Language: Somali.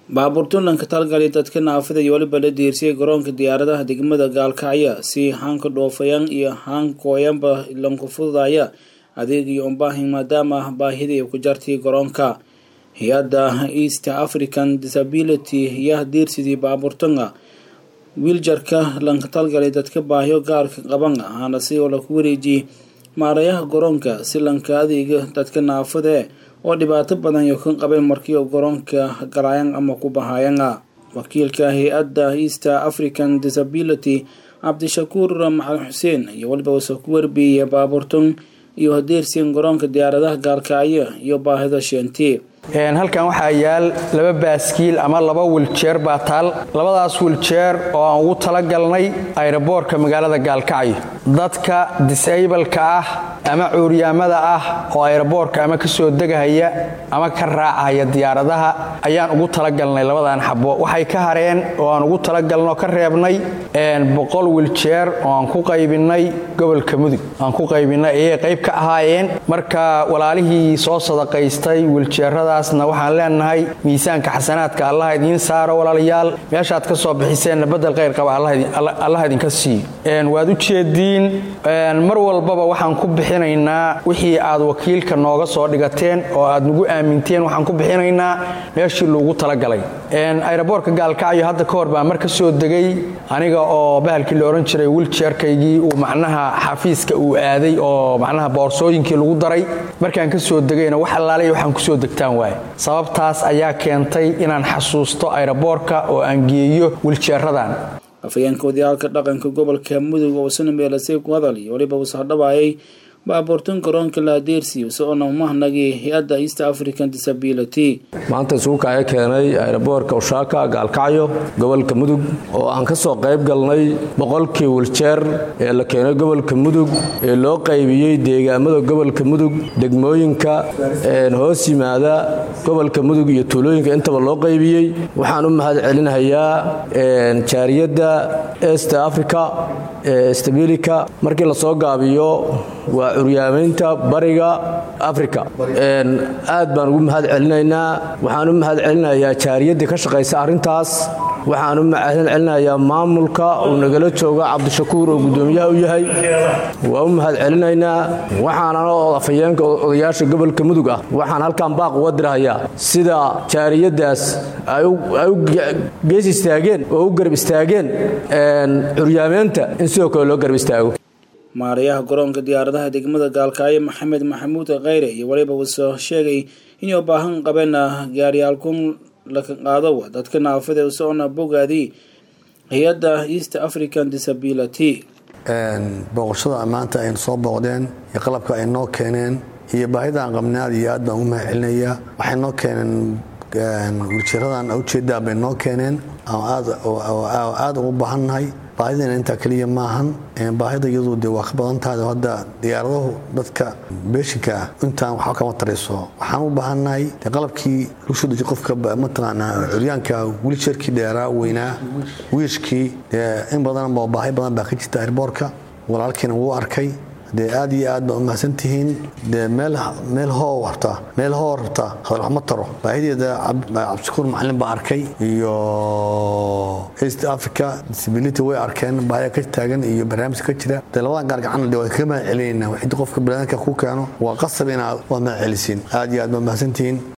baabuurtulanka talgali dadka naafada iyo weliba la diirsiyay garoonka diyaaradaha degmada gaalkacya si haanka dhoofayan iyo haankooyanba lanku fududaya adeeg iyo umbaahin maadaama baahidii ku jartay garoonka hay-adda east african disability yaa diirsidii baabuurtanga wiiljarka lanka talgalay dadka baahiyo gaarka qaban ahaana si oo laku wareejiyey maarayaha garoonka si lanka adeega dadka naafadae oo dhibaato badan yo ka qabeen markii garoonka garaayan ama ku bahayana wakiilka hay-adda east african disability cabdishakuur macalin xuseen iyo weliba uuse ku warbiiyey baabuurtan iyo hadeersiin garoonka diyaaradaha gaalkacyo iyo baahida sheenti halkan waxaa yaal laba baaskiil ama laba wiljeer baa taal labadaas wiljeer oo aan ugu talagalnay ayroboorka magaalada gaalkacyo dadka disableka ah ama cuuryaamada ah oo ayroboorka ama ka soo degahaya ama ka raacahaya diyaaradaha ayaan ugu talagalnay labadan xabo waxay ka hareen oo aan ugu talagalno ka reebnay boqol wiljeer oo aan ku qaybinay gobolka mudug aan ku qaybinay ayay qayb ka ahaayeen marka walaalihii soo sadaqaystay wiljeerada na waxaan leenahay miisaanka xasanaadka allaha idiin saaro walaalayaal meeshaad ka soo bixiseenna badel khayr qaba allaha idinka siiyo waad u jeediin mar walbaba waxaan ku bixinaynaa wixii aad wakiilka nooga soo dhigateen oo aad nagu aaminteen waxaan ku bixinaynaa meeshii loogu talagalay ayroboorka gaalkacyo hadda ka hor baa mar ka soo degay aniga oo bahalkii la odhan jiray wiljeerkaygii uu macnaha xafiiska uu aaday oo macnaha boorsooyinkii lagu daray markaan ka soo degayna wax allaale waxaan kusoo degtaan sababtaas ayaa keentay inaan xasuusto ayroboorka oo aan geeyo wiljeeradan afhayeenka wadayaalka dhaqanka gobolka mudug oo isna meelasay ku hadal iyo weliba uus hadhabaayay baabuurtan garoonka laadeersi isagoona umahnagii hay-adda east african disability maanta isugu kaaga keenay ayroboorka ushaaka gaalkacyo gobolka mudug oo aan ka soo qayb galnay boqolkii wiljeer ee la keenay gobolka mudug ee loo qaybiyey deegaamada gobolka mudug degmooyinka hoos yimaada gobolka mudug iyo tuulooyinka intaba loo qaybiyey waxaan u mahad celinayaa jaariyadda east africa stabilika markii lasoo gaabiyo waa curyaamaynta bariga africa aad baan ugu mahad celinaynaa waxaan u mahad celinayaa jaariyaddii ka shaqaysa arrintaas waxaan u mahad celinayaa maamulka uu nagala jooga cabdishakuur oo guddoomiyaha u yahay waa u mahad celinaynaa waxaananoo afhayeenka odayaasha gobolka mudug ah waxaan halkan baaq uga dirahayaa sida jaariyaddaas ay u gees istaageen oo u garab istaageen curyaamaynta in sidoo kale loo garab istaago maarayaha garoonka diyaaradaha degmada gaalkacyo maxamed maxamuud kheyre iyo weliba uuse sheegay inay u baahan qabeen gaaryaalkun laka qaado dadka naafada usoona bogaadii hay-adda east african disability booqashada maanta aynu soo booqdeen iyo qalabka ay noo keeneen iyo baahidaan qabnay aad iyo aad baan ugu mahad celinayaa waxay noo keeneen wiljeeradan ujeedaa bay noo keeneen aad ugu baahannahay baahidana intaa keliya maahan baahida iyadu de waa ka badan tahay hadda diyaaradahu dadka beeshinka ah intaan waxba kama tarayso waxaan u baahannahay de qalabkii lagu soo dejiy qofka mataqaanaa curyaanka wiilsharkii dheeraa weynaa wiishkii in badan baahi badan baa ka jirta airboorka walaalkiina wuu arkay dee aad iyo aad baa u mahadsantihiin dee meel hoo rabta meel hoo rabta hadal waxma taro baahideeda cabdishakuur macalin baa arkay iyo east africa disability way arkeen baahida ka taagan iyo barnaamijka ka jira dee labadan gaar gacanna de waa kaga mahad celinayna wixii qofka banaanka ku keeno waa qasab inaad waa mahad celisiin aad iyo aad baa mahadsantihiin